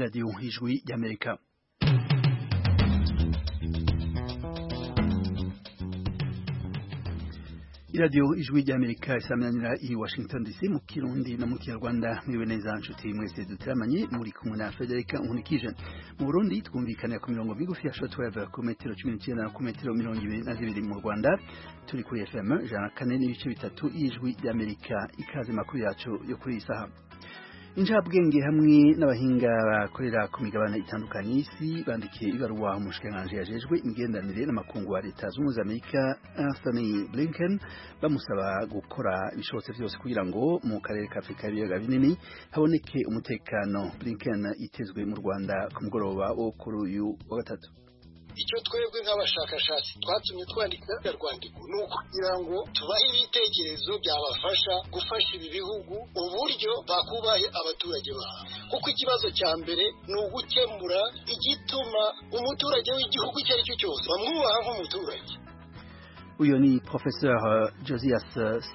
radiyo y'ijwi y'amerika iradiyo ijwi ry'amerika isaminanira i washington dc mu kirundi no mu kinyarwanda mwiwe neza nshuti mwese duteramanye muri kumwe na federica nkunikije mu burundi twumvikanira ku mirongo migufi ya shortwave ku metero cumi n'icyenda ku metero mirongo ibiri na zibiri mu rwanda turi kuri fm ijana kane n'ibice bitatu y'ijwi ry'amerika ikaze makuru yacu yo kuri iyi saha injabwenge hamwe n'abahinga bakorera ku migabane itandukanye y'isi bandikiye ibaruwa umushikiranganji yajejwe imigenderanire n'amakungu wa leta z'umwe amerika Anthony Blinken bamusaba gukora ibishobotse byose kugira ngo mu karere ka Afrika y'ibiyaga binini haboneke umutekano Blinken itezwe mu Rwanda ku mugoroba wo kuri uyu wa gatatu icyo twebwe nk'abashakashatsi twatumye twandika rwandiko ni ukugira ngo tubahe ibitekerezo byabafasha gufasha ibi bihugu uburyo bakubaye abaturage babo kuko ikibazo cya mbere ni ugukemura igituma umuturage w'igihugu icyo ari cyo cyose bamwubaha nk'umuturage uyu ni professeur Josias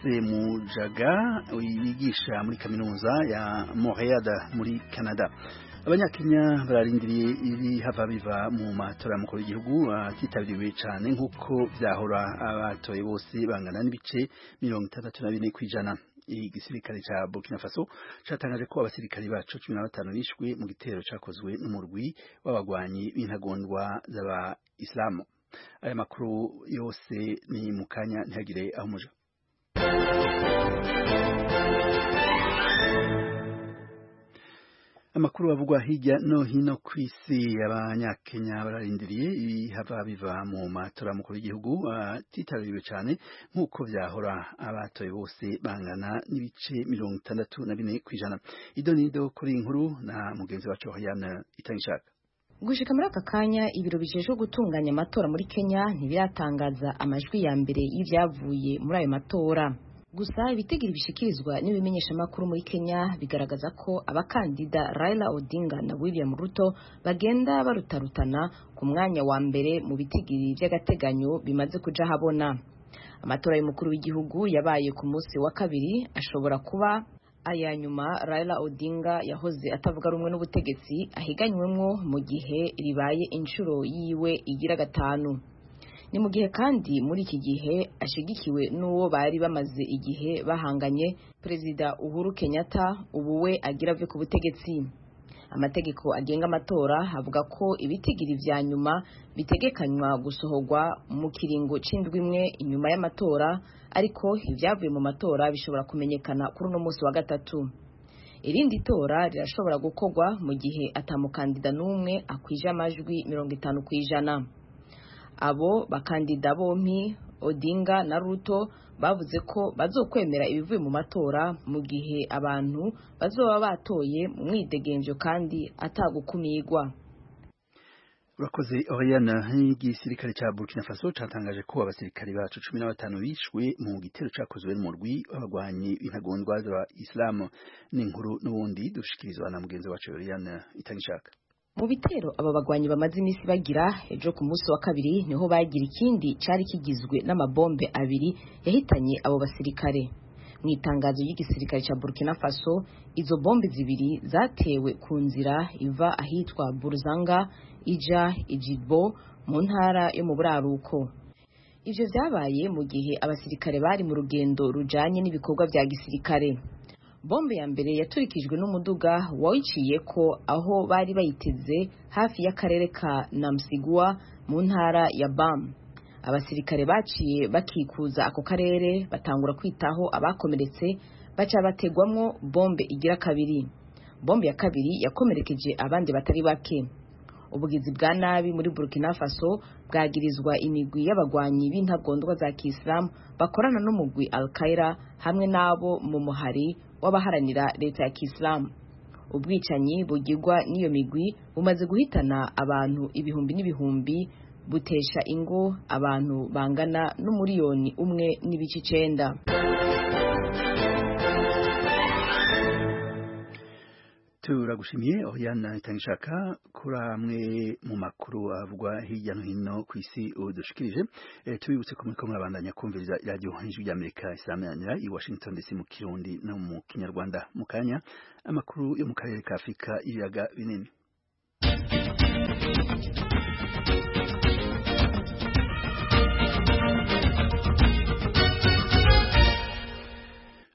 Semujaga wigisha muri kaminuza ya Montreal muri Canada abanyakenya bararindiriye ibihava biva mu matora y'umukuru w'igihugu atitabiriwe cyane nk'uko byahora abatoye bose bangana n'ibice mirongo itandatu na bine ku ijana igisirikare cya Burkina Faso cyatangaje ko abasirikare bacu cumi na batanu bishwe mu gitero cyakozwe n'umurwi w'abagwanyi b'intagondwa z'abayisilamu aya makuru yose ni mu kanya ntihagire aho umuja amakuru bavugwa hirya no hino ku isi abanyakenya bararindiriye ibihava biva mu matora mukuru w'igihugu atitabiriwe cyane nk'uko byahora abatoye bose bangana n'ibice mirongo itandatu na bine ku ijana idonido kuri nkuru na mugenzi wacu wahiyana itangishaka gushika muri aka kanya ibiro bijejwe gutunganya amatora muri kenya ntibiratangaza amajwi ya mbere y'ibyavuye muri ayo matora gusa ibitigiri bishikirizwa n'ibimenyeshamakuru muri Kenya bigaragaza ko abakandida Raila Odinga na William Ruto bagenda barutarutana ku mwanya wa mbere mu bitigiri by'agateganyo bimaze kuja habona amatora y'umukuru w'igihugu yabaye ku munsi wa kabiri ashobora kuba aya nyuma Raila Odinga yahoze atavuga rumwe n'ubutegetsi ahiganywemwo mu gihe ribaye inshuro yiwe igira gatanu ni mu gihe kandi muri iki gihe ashigikiwe n'uwo bari bamaze igihe bahanganye perezida uhuru kenyatta ubu we agira ave ku butegetsi amategeko agenga amatora avuga ko ibitigiri vya nyuma bitegekanywa gusohogwa mu kiringo c'indwi imwe inyuma y'amatora ariko ivyavuye mu matora bishobora kumenyekana kuri uno munsi wa gatatu irindi tora rirashobora gukorwa mu gihe atamukandida n'umwe akwije amajwi mirongo itanu ku ijana abo bakandida bompi Odinga na Ruto bavuze ko bazokwemera ibivuye mu matora mu gihe abantu bazoba batoye mu mwidegenjo kandi atagukumigwa urakoze Oriana n'igisirikare cya Burkina Faso cyatangaje ko abasirikare bacu cumi na batanu bishwe mu gitero cyakozwe n'umurwi w'abagwanyi intagondwa za Islam ni inkuru n'ubundi dushikirizwa na mugenzi wacu Oriana itangishaka mu bitero aba bagwanyi bamaze iminsi bagira ejo ku munsi wa kabiri niho bagira ikindi cyari kigizwe n'amabombe abiri yahitanye abo basirikare mu itangazo ry'igisirikare cya burkina faso izo bombe zibiri zatewe ku nzira iva ahitwa buruzanga ija ijibo mu ntara yo mu buraruko ibyo byabaye mu gihe abasirikare bari mu rugendo rujanye n'ibikorwa bya gisirikare bombe ya mbere yaturikijwe n'umuduga wawiciye ko aho bari bayiteze hafi y'akarere ka Namsigua mu ntara ya Bam abasirikare baciye bakikuza ako karere batangura kwitaho abakomeretse baca bategwamwo bombe igira kabiri bombe ya kabiri yakomerekeje abandi batari bake ubugizi bwa nabi muri Burkina Faso bwagirizwa imigwi y'abagwanyi b'intagondwa za Kiislamu bakorana n'umugwi Al-Qaeda hamwe n'abo mu muhari w'abaharanira leta ya Kiislamu ubwicanyi bugirwa n'iyo migwi bumaze guhitana abantu ibihumbi n'ibihumbi butesha ingo abantu bangana n'umuriyoni umwe n'ibice icenda turagushimiye Oriana itangishaka kuri amwe mu makuru avugwa hirya no hino ku isi udushikirije e, tubibutse ko muriko murabandanya kumviriza radiyo ijwi ry'amerika isaminanira i washington dc mu kirundi no mu kinyarwanda mu kanya amakuru yo mu karere ka afurika ibiyaga binini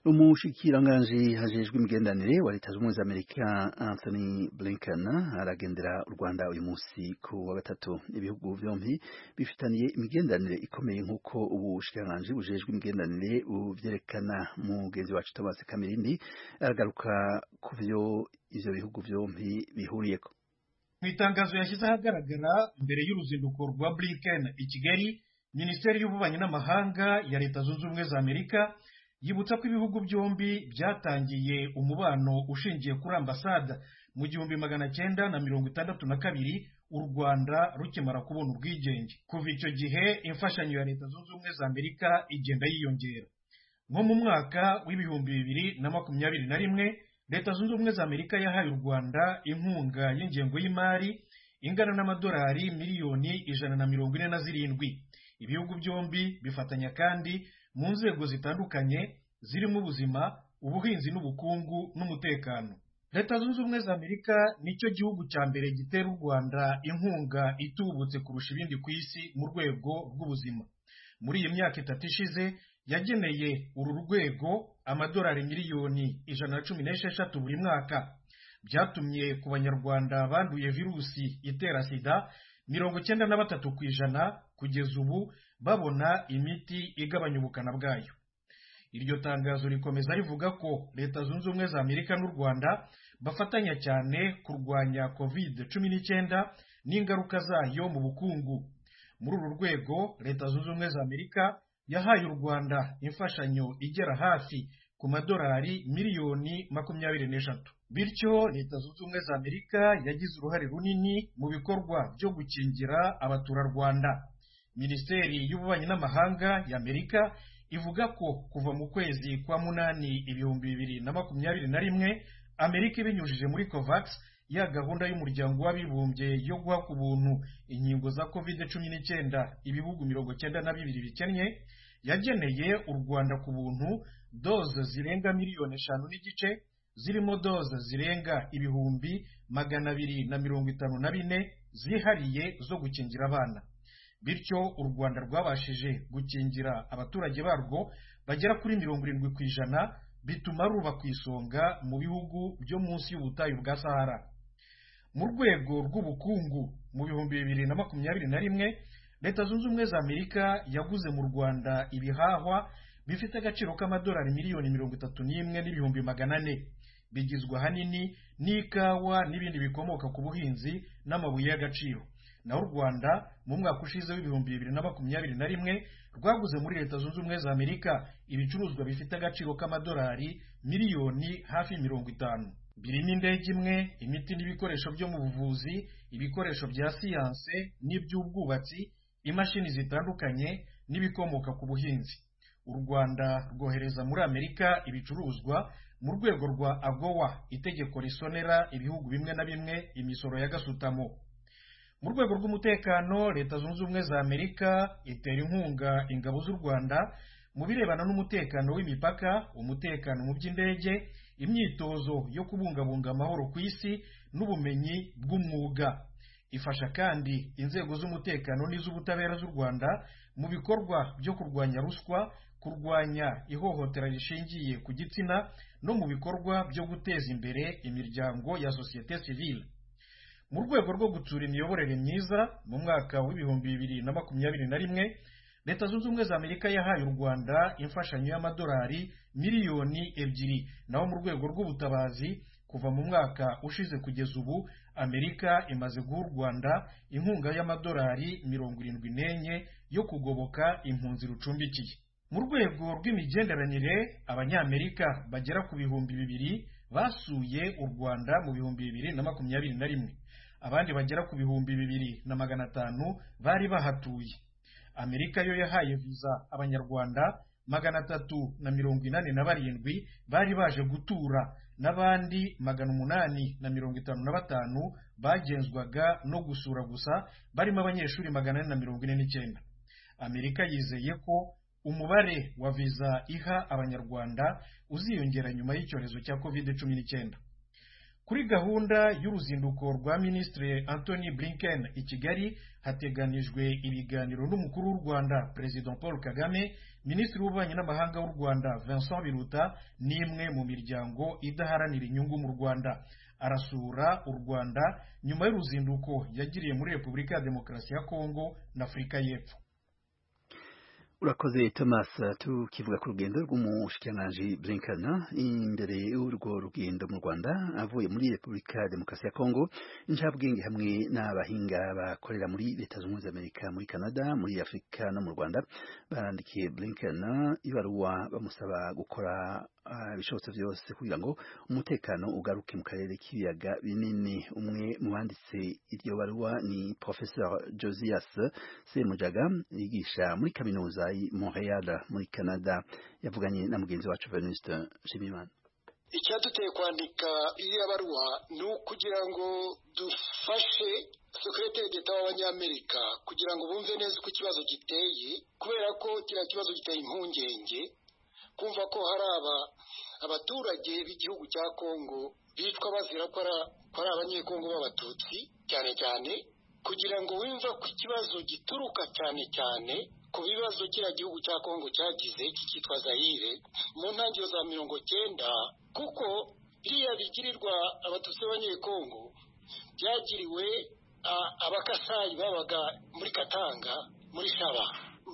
umushikiranganji hajejwe imigendanire wa leta zunze ubumwe za amerika anthony blinken aragendera u rwanda uyu munsi ku wa gatatu ibihugu byombi bifitaniye imigendanire ikomeye nk'uko ubushikiranganji bujejwe imigendanire bubyerekana mugenzi wacu tomasi kamirindi aragaruka ku byo ibyo bihugu byombi bihuriyeho mu itangazo yashyize ahagaragara mbere y'uruzinduko rwa blinken i kigali minisiteri y'ububanyi n'amahanga ya leta zunze ubumwe za amerika yibutsa ko ibihugu byombi byatangiye umubano ushingiye kuri ambasada mu gihumbi magana cyenda na mirongo itandatu na kabiri u rwanda rukimara kubona ubwigenge kuva icyo gihe imfashanyo ya leta zunze ubumwe za amerika igenda yiyongera nko mu mwaka w'ibihumbi bibiri na makumyabiri na rimwe leta zunze ubumwe za amerika yahaye u rwanda inkunga y'ingengo y'imari ingana n'amadolari miliyoni ijana na mirongo ine na zirindwi ibihugu byombi bifatanya kandi mu nzego zitandukanye zirimo ubuzima ubuhinzi n'ubukungu n'umutekano leta zunze ubumwe za amerika nicyo gihugu cya mbere gitera u rwanda inkunga itubutse kurusha ibindi ku isi mu rwego rw'ubuzima muri iyi myaka itatu ishize yageneye uru rwego amadolari miliyoni ijana na cumi n'esheshatu buri mwaka byatumye ku banyarwanda banduye virusi itera sida mirongo icyenda na batatu ku ijana kugeza ubu babona imiti igabanya ubukana bwayo iryo tangazo rikomeza rivuga ko leta zunze ubumwe za amerika n'u rwanda bafatanya cyane kurwanya covid cumi n'icyenda n'ingaruka zayo mu bukungu muri uru rwego leta zunze ubumwe za amerika yahaye u rwanda imfashanyo igera hafi ku madolari miliyoni makumyabiri n'eshatu bityo leta zunze ubumwe za amerika yagize uruhare runini mu bikorwa byo gukingira abaturarwanda minisiteri y'ububanyi n'amahanga ya amerika ivuga ko kuva mu kwezi kwa munani ibihumbi bibiri na makumyabiri na rimwe amerika ibinyujije muri covax ya gahunda y'umuryango w'abibumbye yo guha ku buntu inkingo za covid cumi n'icyenda ibihugu mirongo cyenda na bibiri bikennye yageneye u rwanda ku buntu doze zirenga miliyoni eshanu n'igice zirimo doze zirenga ibihumbi magana abiri na mirongo itanu na bine zihariye zo gukingira abana bityo u rwanda rwabashije gukingira abaturage barwo bagera kuri mirongo irindwi ku ijana bituma ruba ku isonga mu bihugu byo munsi y'ubutayu bwa sahara mu rwego rw'ubukungu mu bihumbi bibiri na makumyabiri na rimwe leta zunze ubumwe za amerika yaguze mu rwanda ibihahwa bifite agaciro k'amadolari miliyoni mirongo itatu n'imwe n'ibihumbi magana ane bigizwe ahanini n'ikawa n'ibindi bikomoka ku buhinzi n'amabuye y'agaciro naho u rwanda mu mwaka ushize w'ibihumbi bibiri na makumyabiri na rimwe rwaguze muri leta zunze ubumwe za amerika ibicuruzwa bifite agaciro k'amadolari miliyoni hafi mirongo itanu birimo indege imwe imiti n'ibikoresho byo mu buvuzi ibikoresho bya siyanse n'iby'ubwubatsi imashini zitandukanye n'ibikomoka ku buhinzi u rwanda rwohereza muri amerika ibicuruzwa mu rwego rwa agowa itegeko risonera ibihugu bimwe na bimwe imisoro ya gasutamo mu rwego rw'umutekano leta zunze ubumwe za amerika itera inkunga ingabo z'u rwanda mu birebana n'umutekano w'imipaka umutekano mu by'indege imyitozo yo kubungabunga amahoro ku isi n'ubumenyi bw'umwuga ifasha kandi inzego z'umutekano n'iz'ubutabera z'u rwanda mu bikorwa byo kurwanya ruswa kurwanya ihohotera rishingiye ku gitsina no mu bikorwa byo guteza imbere imiryango ya sosiyete sivile mu rwego rwo gutsura imiyoborere myiza mu mwaka w'ibihumbi bibiri na makumyabiri na rimwe leta zunze ubumwe za amerika yahaye u rwanda imfashanyo y'amadolari miliyoni ebyiri naho mu rwego rw'ubutabazi kuva mu mwaka ushize kugeza ubu amerika imaze guha u rwanda inkunga y'amadolari mirongo irindwi n'enye yo kugoboka impunzi rucumbikiye mu rwego rw'imigenderanire abanyamerika bagera ku bihumbi bibiri basuye u rwanda mu bihumbi bibiri na makumyabiri na rimwe abandi bagera ku bihumbi bibiri na magana atanu bari bahatuye amerika yo yahaye viza abanyarwanda magana atatu na mirongo inani na barindwi bari baje gutura n'abandi magana umunani na mirongo itanu na batanu bagenzwaga no gusura gusa barimo abanyeshuri magana ane na mirongo ine n'icyenda amerika yizeye ko umubare wa viza iha abanyarwanda uziyongera nyuma y'icyorezo cya covid cumi n'icyenda kuri gahunda y'uruzinduko rwa minisitiri anthony blinken i kigali hateganijwe ibiganiro n'umukuru w'u rwanda perezida paul kagame minisitiri w'ububanyi n'amahanga w'u rwanda vincent biruta n'imwe mu miryango idaharanira inyungu mu rwanda arasura u rwanda nyuma y'uruzinduko yagiriye muri repubulika ya demokarasi ya kongo na afurika y'epfo urakoze thomas tukivuga ku rugendo rw'umushikiranganji blinken imbere y'urwo rugendo mu rwanda avuye muri repubulika ya demokarasi ya kongo injabwenge hamwe n'abahinga bakorera muri leta zunze ubumwe za amerika muri canada muri afurika no mu rwanda barandikiye blinken ibaruwa bamusaba gukora ibishobotse byose kugira ngo umutekano ugaruke mu karere k'ibiyaga binini umwe mu banditse iryo baruwa ni professeur josias semujaga yigisha muri kaminuza y'i montreal muri canada yavuganye na mugenzi wacu venuste nshimiyimana icyaduteye kwandika iyo baruwa ni ukugira ngo dufashe sekiriteri d'eta w'abanyamerika kugira ngo bumve neza uko ikibazo giteye kubera ko kiriya kibazo giteye impungenge kumva ko hari aba abaturage b'igihugu cya kongo bicwa bazira ko ari abanyekongo b'abatutsi cyane cyane kugira ngo wumve ko ikibazo gituruka cyane cyane ku bibazo kiriya gihugu cya kongo cyagize kikitwa zayire mu ntangiriro za mirongo cyenda kuko biriya bigirirwa abatutsi b'abanyekongo byagiriwe abakasayi babaga muri katanga muri saba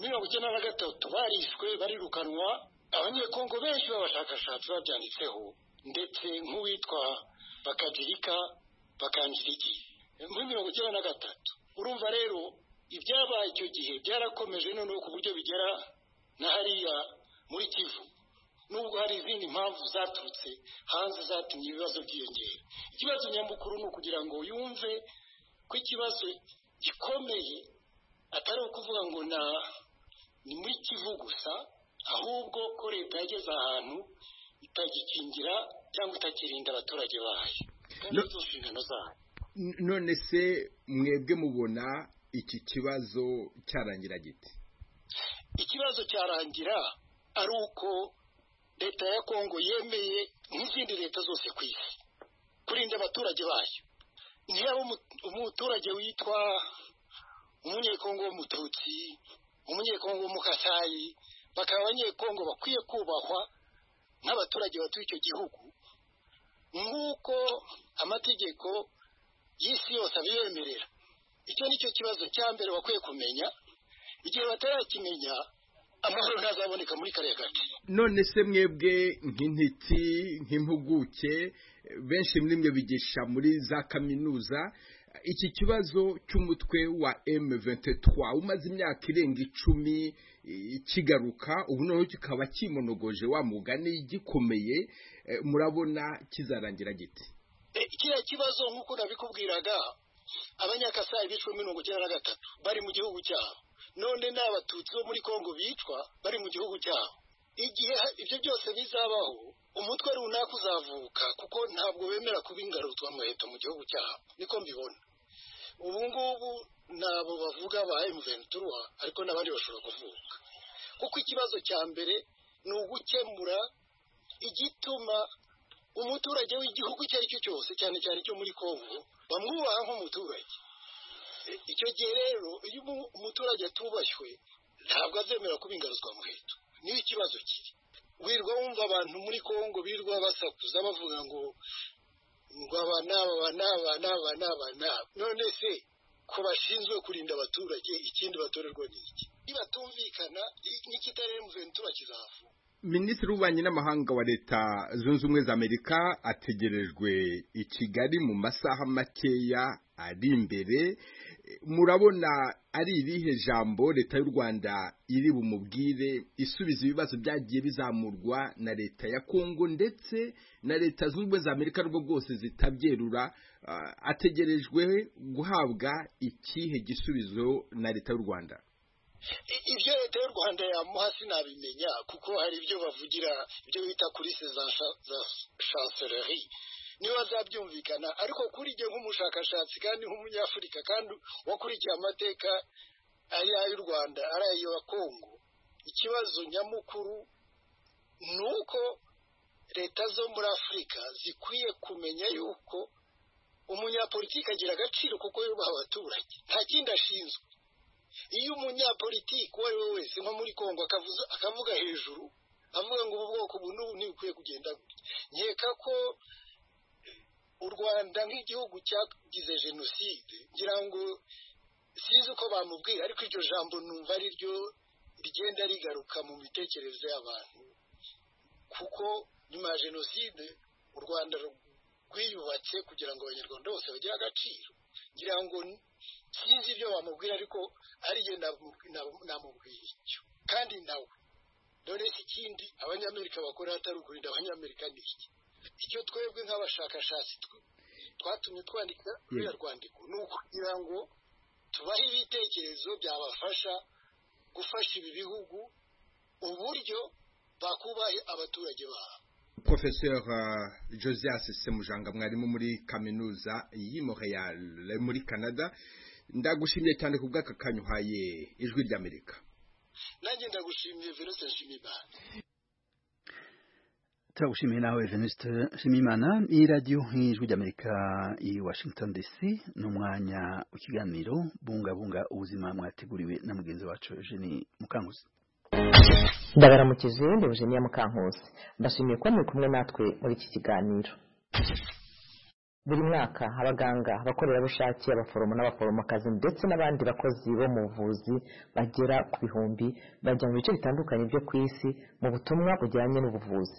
mirongo icyenda na gatatu barishwe barirukanwa abanyekongo benshi b'abashakashatsi babyanditseho ndetse nk'uwitwa bakagirika bakangiriki muri mirongo icyenda na gatatu urumva rero ibyabaye icyo gihe byarakomeje noneho ku buryo bigera na hariya muri kivu nubwo hari izindi mpamvu zaturutse hanze zatumye ibibazo byiyongera ikibazo nyamukuru ni ukugira ngo yumve ko ikibazo gikomeye atari ukuvuga ngo ni muri kivu gusa ahubwo ko leta yageze ahantu itagikingira cyangwa itakirinda abaturage bayo kandi inshingano zayo none se mwebwe mubona iki kibazo cyarangira giti ikibazo cyarangira ari uko leta ya kongo yemeye nk'izindi leta zose ku isi kurinda abaturage bayo niba umuturage witwa umunyekongo w'umututsi umunyekongo w'umukasayi bakaba abanyekongo bakwiye kubahwa nk'abaturage batuye icyo gihugu nk'uko amategeko y'isi yose abibemerera icyo ni cyo kibazo cya mbere bakwiye kumenya igihe batarakimenya amahoro ntazaboneka muri kariya gace none se mwebwe nk'intiti nk'impuguke benshi muri mwe bigisha muri za kaminuza iki kibazo cy'umutwe wa M23 umaze imyaka irenga icumi kigaruka ubu noneho kikaba kimonogoje wa mugani gikomeye murabona kizarangira giti kiriya kibazo nk'uko nabikubwiraga abanyakasayi bicwa mirongo icyenda na gatatu bari mu gihugu cyabo none ni abatutsi bo muri kongo bicwa bari mu gihugu cyabo igihe ibyo byose bizabaho umutwe runaka uzavuka kuko ntabwo bemera kuba ingarutswa mu leta mu gihugu cyabo niko mbibona ubu ngubu nabo bavuga ba emuventura ariko n'abandi bashobora kuvuka kuko ikibazo cya mbere ni ugukemura igituma umuturage w'igihugu icyo ari cyo cyose cyane cyane cyo muri kongo bamwubaha nk'umuturage icyo gihe rero iyo umuturage atubashywe ntabwo azemera kuba ingarutswa mu leta niyo ikibazo kiri wirwa wumva abantu muri kongo birwa basakuza bavuga ngo ngo aba n'aba aba n'aba n'aba n'aba n'aba none se ko bashinzwe kurinda abaturage ikindi batorerwa ni iki nibatumvikana n'ikitari emuventura kizava minisitiri w'ububanyi n'amahanga wa leta zunze ubumwe za amerika ategerejwe i kigali mu masaha makeya ari imbere murabona ari irihe jambo leta y'u rwanda iri bumubwire isubiza ibibazo byagiye bizamurwa na leta ya kongo ndetse na leta zunze ubumwe za amerika rwo rwose zitabyerura ategerejwe guhabwa ikihe gisubizo na leta y'u rwanda ibyo leta y'u rwanda yamuha sinabimenya kuko hari ibyo bavugira ibyo bita kurise za chanceleri niba azabyumvikana ariko kuri jye nk'umushakashatsi kandi nk'umunyafurika kandi wakurikiye amateka ari ay'u rwanda ari ay'abakongo ikibazo nyamukuru ni uko leta zo muri afurika zikwiye kumenya yuko umunyapolitiki agira agaciro kuko yubaha abaturage nta kindi ashinzwe iyo umunyapolitiki uwo ari we wese nko muri kongo akavuza akavuga hejuru avuga ngo ubu bwoko ubu n'ubu ntibukwiye kugenda gutya nkeka ko u rwanda nk'igihugu cyagize jenoside ngira ngo sinzi uko bamubwira ariko iryo jambo numva ari ryo rigenda rigaruka mu mitekerereze y'abantu kuko nyuma ya jenoside u rwanda rwiyubatse kugira ngo abanyarwanda bose bagire agaciro ngira ngo sinzi ibyo bamubwira ariko ariyo namubwira icyo kandi nawe dore ikindi abanyamerika bakora atari ukurinda abanyamerika ni iki icyo twebwe nk'abashakashatsi twatumye twandika ruriya rwandiko ni ukugira ngo tubahe ibitekerezo byabafasha gufasha ibi bihugu uburyo bakubahe abaturage babo Professeur uh, Josias Semujanga mwarimu muri kaminuza y'i Montreal muri Canada ndagushimiye cyane ku bw'aka kanyuhaye ijwi ry'Amerika nanjye ndagushimiye Venuste Nshimiyimana turagushimiye nawe Venuste Nshimiyimana iyi radiyo nk'ijwi ry'Amerika i Washington DC ni umwanya w'ikiganiro bungabunga ubuzima mwateguriwe na mugenzi wacu Eugenie Mukanguzi ndabaramukije ni Eugenia Mukankusi ndashimiye kuba muri kumwe natwe muri iki kiganiro buri mwaka abaganga abakorerabushake abaforomo n'abaforomokazi ndetse n'abandi bakozi bo mu buvuzi bagera ku bihumbi bajya mu bice bitandukanye byo ku isi mu butumwa bujyanye n'ubuvuzi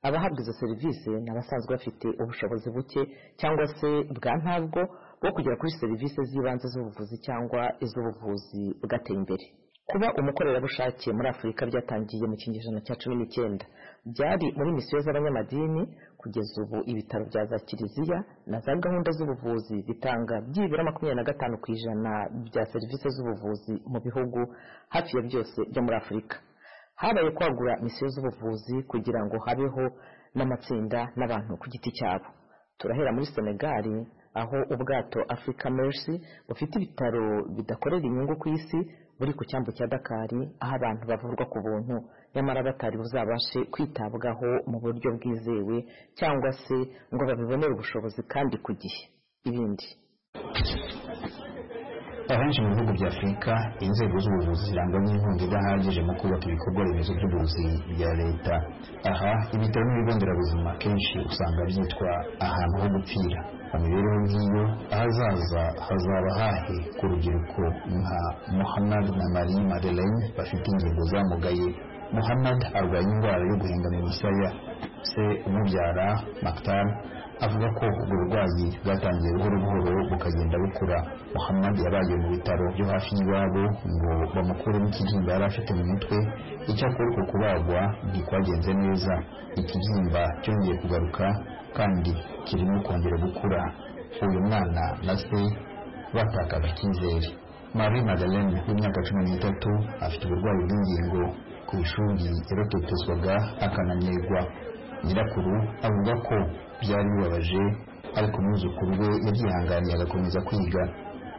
abahabwa izo serivisi ni abasanzwe bafite ubushobozi buke cyangwa se bwa ntabwo bwo kugera kuri serivisi z'ibanze z'ubuvuzi cyangwa iz'ubuvuzi bugateye imbere kuba umukorerabushake muri afurika byatangiye mu kinyejana cya cumi n'icyenda byari muri misiyo z'abanyamadini kugeza ubu ibitaro bya za kiliziya na za gahunda z'ubuvuzi bitanga byibura makumyabiri na gatanu ku ijana bya serivisi z'ubuvuzi mu bihugu hafi ya byose byo muri afurika habaye kwagura misiyo z'ubuvuzi kugira ngo habeho n'amatsinda n'abantu ku giti cyabo turahera muri senegali aho ubwato afurika merisi bufite ibitaro bidakorera inyungu ku isi buri ku cyambu cya dakari aho abantu bavurwa ku buntu nyamara batari buzabashe kwitabwaho mu buryo bwizewe cyangwa se ngo babibonere ubushobozi kandi ku gihe ibindi ahenshi mu bihugu bya afurika inzego z'ubuvuzi zirangwa n'inkunga idahagije mu kubaka ibikorwa remezo by'ubuvuzi bya leta aha ibitaro n'ibigo nderabuzima akenshi usanga byitwa ahantu ho gupfira mu mibereho nk'iyo ahazaza hazaba hahe ku rubyiruko nka muhammad na marie madeleine bafite ingingo zamugaye muhammad arwanya indwara yo guhingana imisaya se umubyara maktar avuga ko ubwo burwayi bwatangiye buhoro buhoro bukagenda bukura muhammad yabaye mu bitaro byo hafi y'iwabo ngo bamukuremo ikibyimba yari afite mu mutwe icyakora uko kubagwa ntikwagenze neza ikibyimba cyongeye kugaruka kandi kirimo kongera gukura uyu mwana na se batakaje icyizere marie madeleine w'imyaka cumi n'itatu afite uburwayi bw'ingingo ku ishuri yarototezwaga akananirwa nyirakuru avuga ko byari bibabaje ariko umwuzukuru we yabyihanganiye agakomeza kwiga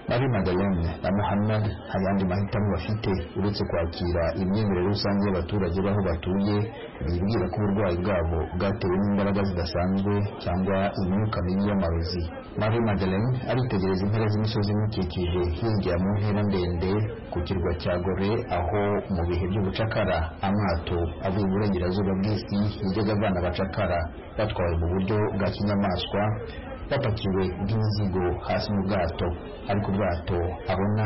marie madeleine na muhammad nta yandi mahitamo bafite uretse kwakira imyemerere rusange y'abaturage b'aho batuye bibwira ko uburwayi bwabo bwatewe n'imbaraga zidasanzwe cyangwa imyuka mibi y'amarozi marie madeleine aritegereza impera z'imisozi imukikije hirya mu ntera ndende ku kirwa cya gore aho mu bihe by'ubucakara amato avuye iburengerazuba bw'isi yajyaga avana abacakara batwawe mu buryo bwa kinyamaswa bapakiwe bw'imizigo hasi mu bwato ariko ubwato abona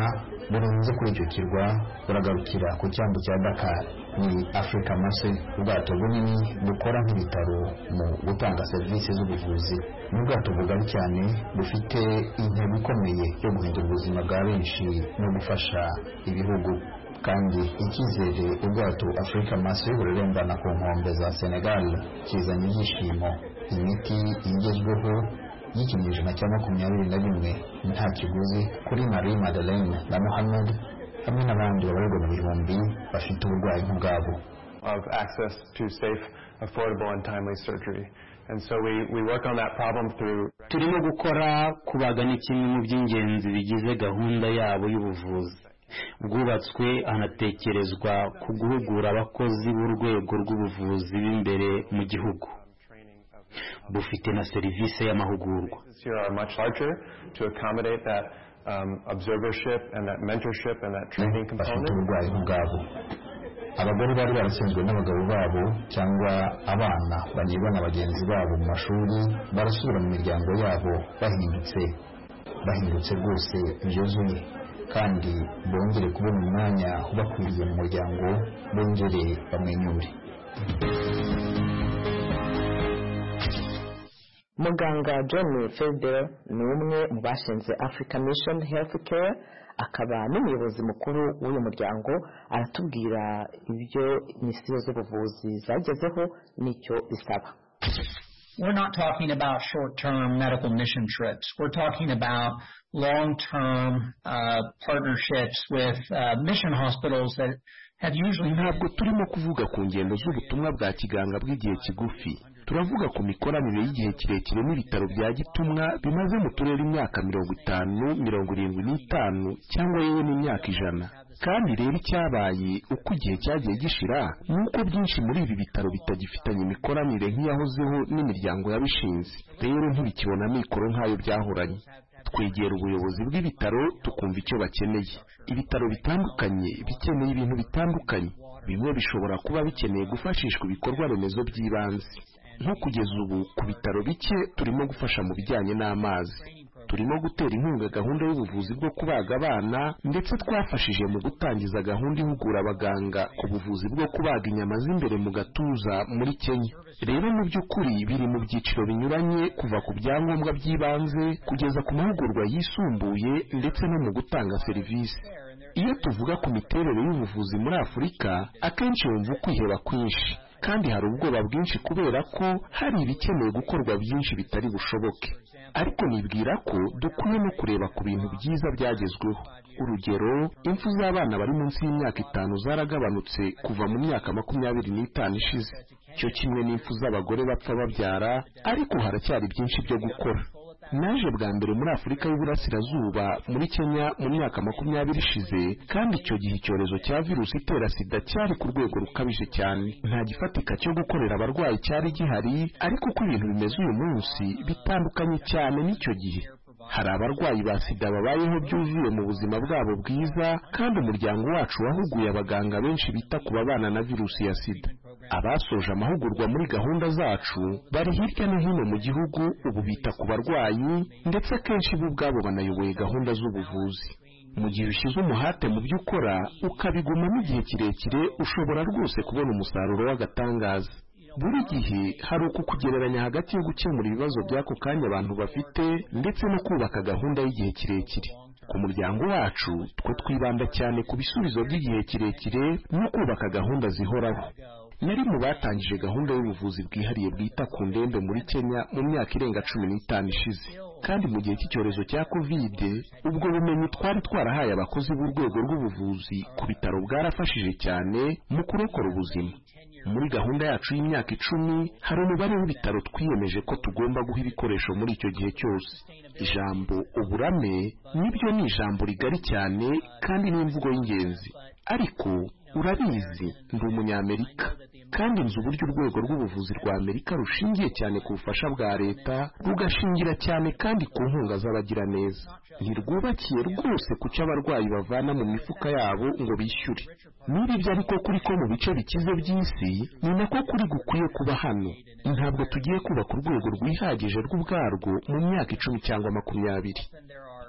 burenze kuri icyo kirwa buragarukira ku cyambu cya dakar ni africa mase ubwato bunini bukora nk'ibitaro mu gutanga serivisi z'ubuvuzi ni ubwato bugari cyane bufite intego ikomeye yo guhindura ubuzima bwa benshi no gufasha ibihugu kandi icyizere ubwato africa mase burerembana ku nkombe za senegal kizanye ibyishimo imiti igezweho y'ikinyejana cya makumyabiri na rimwe nta kiguzi kuri marie madeleine na muhammad hamwe n'abandi babarirwa mu bihumbi bafite uburwayi nk'ubwabo of access to safe affordable and timely surgery and so we, we work on that problem through turimo gukora kubaga ni kimwe mu by'ingenzi bigize gahunda yabo y'ubuvuzi bwubatswe hanatekerezwa ku guhugura abakozi b'urwego rw'ubuvuzi b'imbere mu gihugu bufite na serivisi y'amahugurwa Places here are much larger to accommodate that um, observership and that mentorship and that training bafite component. uburwayi ubwabo abagore bari baratsinzwe n'abagabo babo cyangwa abana bagirwa na bagenzi babo mu mashuri barasubira mu miryango yabo bahindutse bahindutse rwose byuzuye kandi bongere kubona umwanya ubakwiriye mu muryango bongere bamwenyure muganga john felder ni umwe mu bashinze africa mission health care akaba n'umuyobozi mukuru w'uyu muryango aratubwira ibyo minisitiri z'ubuvuzi zagezeho n'icyo bisaba We're not talking about short-term medical mission trips. We're talking about long-term uh, partnerships with uh, mission hospitals that have usually ntabwo turimo kuvuga ku ngendo z'ubutumwa bwa kiganga bw'igihe kigufi turavuga ku mikoranire y'igihe kirekire n'ibitaro bya gitumwa bimaze mu turere imyaka mirongo itanu mirongo irindwi n'itanu cyangwa yewe n'imyaka ijana kandi rero icyabaye uko igihe cyagiye gishira ni uko byinshi muri ibi bitaro bitagifitanye imikoranire nk'iyahozeho n'imiryango yabishinze rero ntibikibona mikoro nk'ayo byahoranye twegera ubuyobozi bw'ibitaro tukumva icyo bakeneye ibitaro bitandukanye bikeneye ibintu bitandukanye bimwe bishobora kuba bikeneye gufashishwa ibikorwa remezo by'ibanze nko kugeza ubu ku bitaro bike turimo gufasha mu bijyanye n'amazi turimo gutera inkunga gahunda y'ubuvuzi bwo kubaga abana ndetse twafashije mu gutangiza gahunda ihugura abaganga ku buvuzi bwo kubaga inyama z'imbere mu gatuza muri Kenya rero mu by'ukuri biri mu byiciro binyuranye kuva ku byangombwa by'ibanze kugeza ku mahugurwa yisumbuye ndetse no mu gutanga serivisi iyo tuvuga ku miterere y'ubuvuzi muri afurika akenshi wumva ukwiheba kwinshi kandi hari ubwoba bwinshi kubera ko hari ibikeneye gukorwa byinshi bitari bushoboke ariko nibwira ko dukwiye no kureba ku bintu byiza byagezweho urugero impfu z'abana bari munsi y'imyaka itanu zaragabanutse kuva mu myaka makumyabiri n'itanu ishize cyo kimwe n'impfu z'abagore bapfa babyara ariko haracyari byinshi byo gukora naje bwa mbere muri afurika y'uburasirazuba muri kenya mu myaka makumyabiri ishize kandi icyo gihe icyorezo cya virusi itera sida cyari ku rwego rukabije cyane nta gifatika cyo gukorera abarwayi cyari gihari ariko uko ibintu bimeze uyu munsi bitandukanye cyane n'icyo gihe hari abarwayi ba sida babayeho byuzuye mu buzima bwabo bwiza kandi umuryango wacu wahuguye abaganga benshi bita ku babana na virusi ya sida abasoje amahugurwa muri gahunda zacu bari hirya no hino mu gihugu ubu bita ku barwayi ndetse akenshi bo ubwabo banayoboye gahunda z'ubuvuzi mu gihe ushyize umuhate mu byo ukora ukabigumamo igihe kirekire ushobora rwose kubona umusaruro w'agatangaza buri gihe hari uku kugereranya hagati yo gukemura ibibazo by'ako kanya abantu bafite ndetse no kubaka gahunda y'igihe kirekire ku muryango wacu twe twibanda cyane ku bisubizo by'igihe kirekire no kubaka gahunda zihoraho nari mu batangije gahunda y'ubuvuzi bwihariye bwita ku ndembe muri kenya mu myaka irenga cumi n'itanu ishize kandi mu gihe cy'icyorezo cya kovide ubwo bumenyi twari twarahaye abakozi b'urwego rw'ubuvuzi ku bitaro bwarafashije cyane mu kurokora ubuzima muri gahunda yacu y'imyaka icumi hari umubare w'ibitaro twiyemeje ko tugomba guha ibikoresho muri icyo gihe cyose ijambo uburame nibyo ni ijambo rigari cyane kandi ni imvugo y'ingenzi ariko urabizi ndi umunyamerika kandi nzi uburyo urwego rw'ubuvuzi rwa amerika rushingiye cyane ku bufasha bwa leta rugashingira cyane kandi ku nkunga z'abagiraneza ntirwubakiye rwose ku cyo abarwayi bavana mu mifuka yabo ngo bishyure n'ibibyo ariko kuri ko mu bice bikize by'isi ni nako kuri gukwiye kuba hano ntabwo tugiye kubaka urwego rwihagije rw'ubwarwo mu myaka icumi cyangwa makumyabiri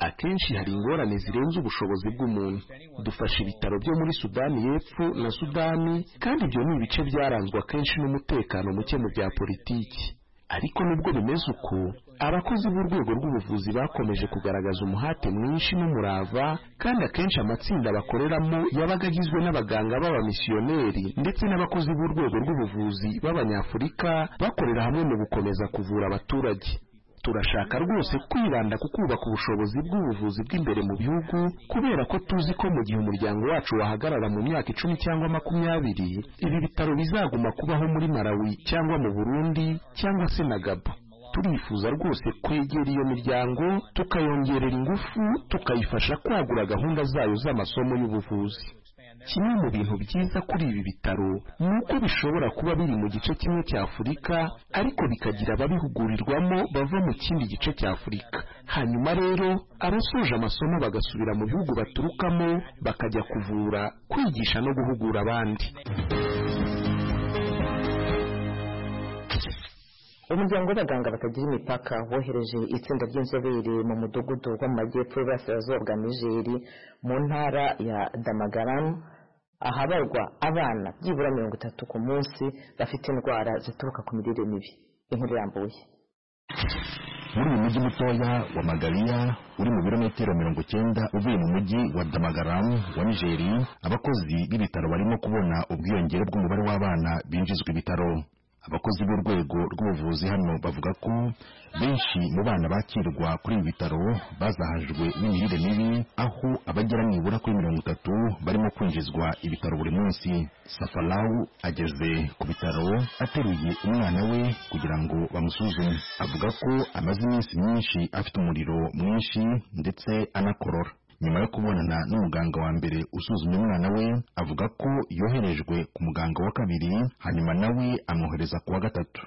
akenshi hari ingorane zirenze ubushobozi bw'umuntu dufasha ibitaro byo muri sudani y'epfo na sudani kandi ibyo ni ibice byaranzwe akenshi n'umutekano muke mu bya politiki ariko nubwo bimeze uko abakozi b'urwego rw'ubuvuzi bakomeje kugaragaza umuhate mwinshi n'umurava kandi akenshi amatsinda bakoreramo yabaga agizwe n'abaganga b'abamisiyoneri ndetse n'abakozi b'urwego rw'ubuvuzi b'abanyafurika bakorera hamwe mu gukomeza kuvura abaturage turashaka rwose kwibanda ku kubaka ubushobozi bw'ubuvuzi bw'imbere mu bihugu kubera ko tuzi ko mu gihe umuryango wacu wahagarara mu myaka icumi cyangwa makumyabiri ibi bitaro bizaguma kubaho muri malawi cyangwa mu burundi cyangwa se na gabo turifuza rwose kwegera iyo miryango tukayongerera ingufu tukayifasha kwagura gahunda zayo z'amasomo y'ubuvuzi kimwe mu bintu byiza kuri ibi bitaro ni uko bishobora kuba biri mu gice kimwe cya afurika ariko bikagira ababihugurirwamo bava mu kindi gice cya afurika hanyuma rero abasoje amasomo bagasubira mu bihugu baturukamo bakajya kuvura kwigisha no guhugura abandi umuryango w'abaganga batagira imipaka wohereje itsinda ry'inzobere mu mudugudu wo mu majyepfo y'uburasirazuba bwa nigeri mu ntara ya damagaramu ahabarwa abana byibura mirongo itatu ku munsi bafite indwara zituruka ku mirire mibi inkuru irambuye muri uyu mujyi mutoya wa magariya uri mu birometero mirongo icyenda uvuye mu mujyi wa damagaramu wa nigeri abakozi b'ibitaro barimo kubona ubwiyongere bw'umubare w'abana binjizwa ibitaro abakozi b'urwego rw'ubuvuzi hano bavuga ko benshi mu bana bakirwa kuri ibi bitaro bazahajwe n'imirire mibi aho abagera nibura kuri mirongo itatu barimo kwinjizwa ibitaro buri munsi safarawu ageze ku bitaro ateruye umwana we kugira ngo bamusuzume avuga ko amaze iminsi myinshi afite umuriro mwinshi ndetse anakorora nyuma yo kubonana n'umuganga wa mbere usuzumye umwana we avuga ko yoherejwe ku muganga wa kabiri hanyuma nawe amwohereza ku wa gatatu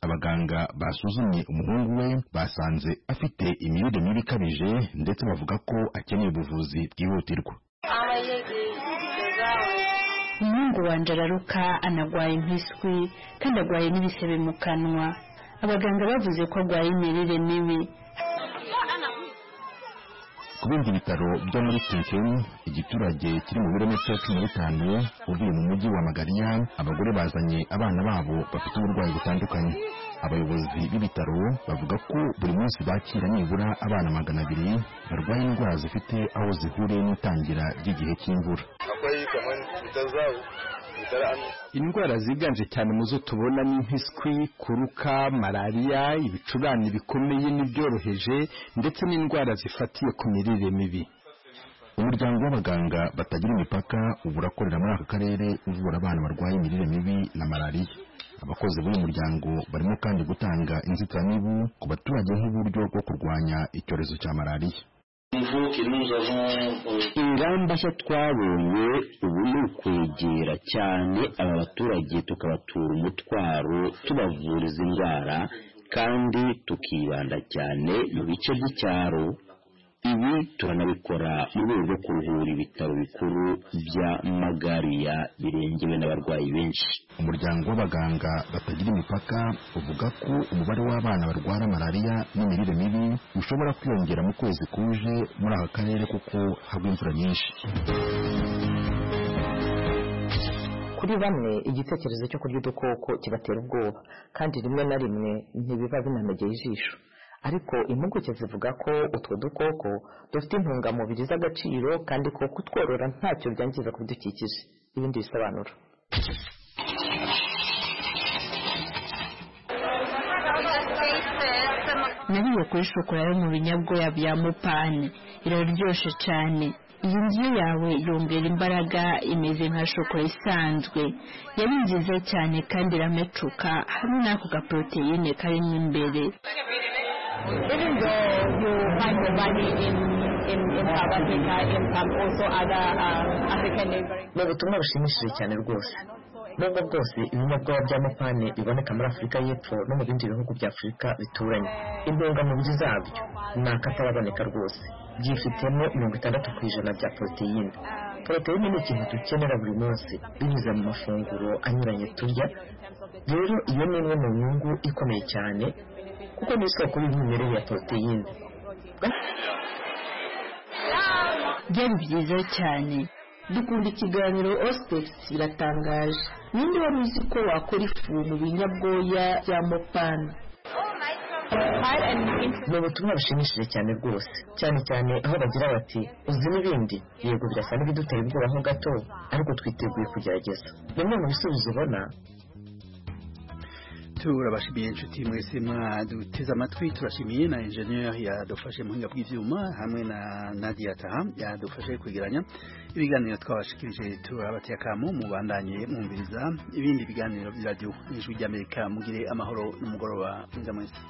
abaganga basuzumye umuhungu we basanze afite imirire mibi ikabije ndetse bavuga ko akeneye ubuvuzi bwihutirwa umuhungu wanjye araruka anarwaye impiswi kandi arwaye n'ibisebe mu kanwa abaganga bavuze ko arwaye imirire mibi ku bindi bitaro byo muri Kinkeni igiturage kiri mu birometero cumi na bitanu uvuye mu mujyi wa Magariya abagore bazanye abana babo bafite uburwayi butandukanye abayobozi b'ibitaro bavuga ko buri munsi bakira nibura abana magana abiri barwaye indwara zifite aho zihuriye n'itangira ry'igihe cy'imvura indwara ziganje cyane mu zo tubona ni nk'iswi kuruka malariya ibicurane bikomeye n'ibyoroheje ndetse n'indwara zifatiye ku mirire mibi umuryango w'abaganga batagira imipaka ubu urakorera muri aka karere uvura abana barwaye imirire mibi na malariya abakozi b'uyu muryango barimo kandi gutanga inzitiramibu ku baturage nk'uburyo bwo kurwanya icyorezo cya malariya ingamba nshya twabonye ubu ni ukwegera cyane aba baturage tukabatura umutwaro tubavura izi ndwara kandi tukibanda cyane mu bice by'icyaro ibi turanabikora mu rwego rwo kuruhura ibitaro bikuru bya magariya birengewe n'abarwayi benshi umuryango w'abaganga batagira imipaka uvuga ko umubare w'abana barwara malariya n'imirire mibi ushobora kwiyongera mu kwezi kuje muri aka karere kuko hagwa imvura nyinshi kuri bamwe igitekerezo cyo kurya udukoko kibatera ubwoba kandi rimwe na rimwe ntibiba binanogeye ijisho ariko impuguke zivuga ko utwo dukoko dufite intungamubiri z'agaciro kandi ko kutworora ntacyo byangiza ku bidukikije ibindi bisobanuro nariye kuri shokora yo mu binyabwoya bya mupani iraryoshye cyane iyi ndyo yawe yongera imbaraga imeze nka shokora isanzwe yari nziza cyane kandi iramecuka hamwe n'ako gaporoteyine karimo imbere even though you find your body in in in South Africa, in some also other uh, African neighboring. ni ubutumwa bushimishije cyane rwose nubwo bwose ibinyabwoya bya mupane biboneka muri afurika y'epfo no mu bindi bihugu bya afurika bituranye intungamubiri zabyo ni akataraboneka rwose byifitemo mirongo itandatu ku ijana bya poroteyine poroteyine ni ikintu dukenera buri munsi binyuze mu mafunguro anyuranye turya rero iyo ni imwe mu nyungu ikomeye cyane kuko ni isoko y'umwimerere ya poroteyine byari byiza cyane dukunda ikiganiro ositex biratangaje ninde wari uzi ko wakora ifu mu binyabwoya bya mopana ni ubutumwa bushimishije cyane rwose cyane cyane aho bagira bati uzi n'ibindi yego birasa n'ibidutera ubwoba ho gato ariko twiteguye kugerageza bimwe mu bisubizo ubona turabashimiye inshuti mwese mwaduteze amatwi turashimiye na enjeniyeri yadufashe muhinga bw'ibyuma hamwe na nadia taha yadufashe kwegeranya ibiganiro twabashikirije turabateye akamu mubandanye mwumviriza ibindi biganiro bya radiyo n'ijwi ry'amerika mugire amahoro n'umugoroba mwiza mwese